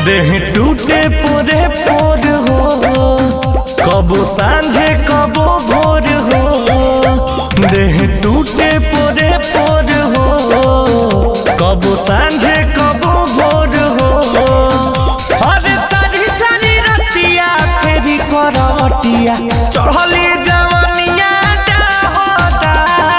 देह टूटे पोरे पोर हो कबो सांझे कबो भोर हो देह टूटे पोरे पोर हो कबो सांझे कबो भोर हो अरे सारी सारी रतिया फेरी करवटिया चढ़ली जवनिया होता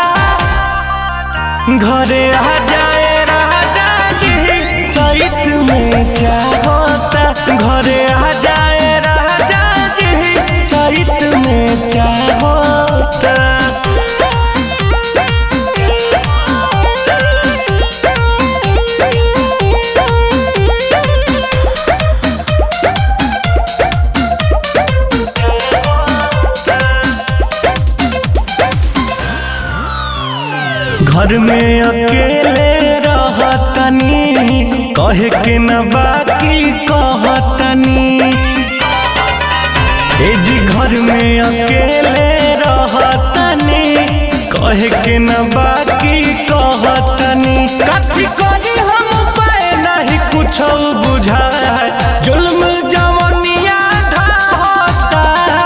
घरे आ जाए राजा जी चैत में चाहता घरे आ जाए राजा जी चैत में चाहता घर में अकेले रहतनी कहे के न बाकी कहतनी ए जी घर में अकेले रहतनी कहे के न बाकी कहतनी कथी करी हम पाए नहीं कुछ बुझाए जुल्म जवनिया ढाहता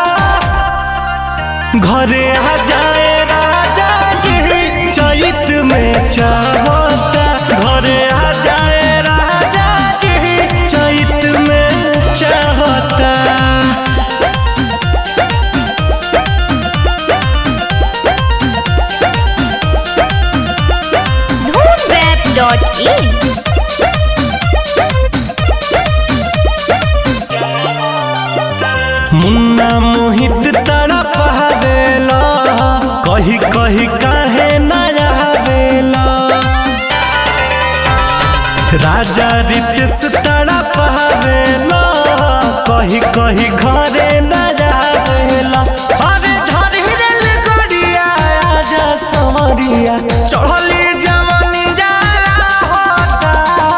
घरे आ जाए राजा जी चैत में चाहता घरे आ जाए राजा जी चैत में चाहता धूमवेब.in मुन्ना मोहित तड़प हवेला कही कही काहे न रहवेला राजा रितेश तड़प हवेला कही कही घरे न रहवेला अरे धरी रेल गड़िया आजा सवरिया चढ़ली जवानी जाला होता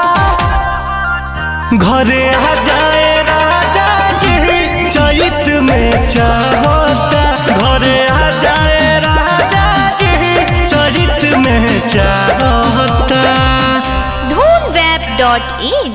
घरे आ जाए राजा जी चैत में चाहता घरे आ जाए राजा जी चैत में चाहता धूमवेब.in